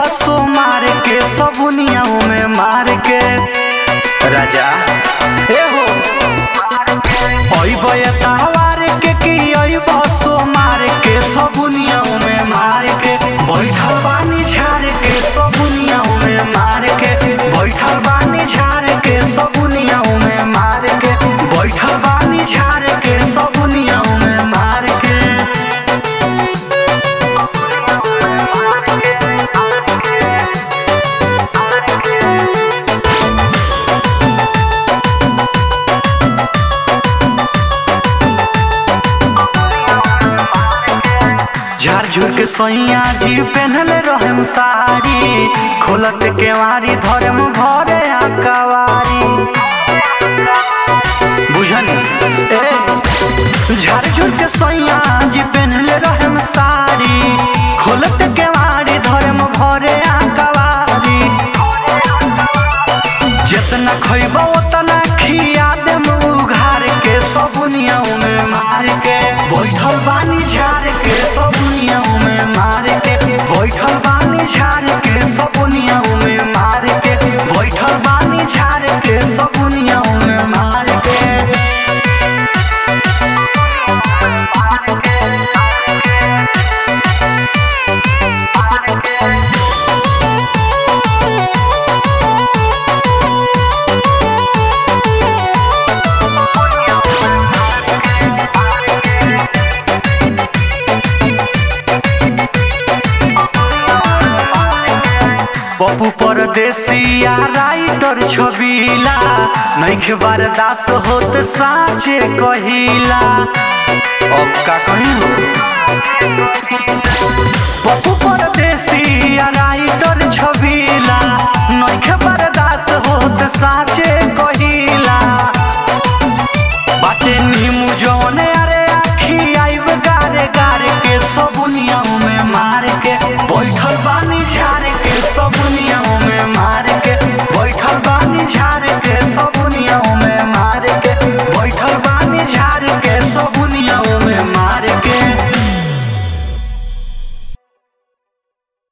सो मार के सबुनिया में मार के राजा ए हो अइब तहवार के की अइब सो मार के सबुनिया में मार के बैठल बानी झार के सबुनिया में मार के बैठल बानी झार के सबुनिया में मार के बैठल बानी झार के सबुनिया में मार के झार झुर के सोइया जी पहनले रहम साड़ी खोलत केवारी धर्म भरे आकावारी बुझनी ए झार झुर के सोइया जी पहनले रहम साड़ी खोलत केवारी धर्म भरे आकावारी जितना खइब उतना खिया देम उघार के सबुनिया में मार के बैठल बानी झार के सबुनिया में मार के बैठल बानी झार के सबुनिया में मार के बैठल बानी झार के सबुनिया में मार के पप्पू परदेसिया राइटर छबीला नैखे बर्दास होत साचे कहिला अब का कही हो पप्पू परदेसिया राइटर छ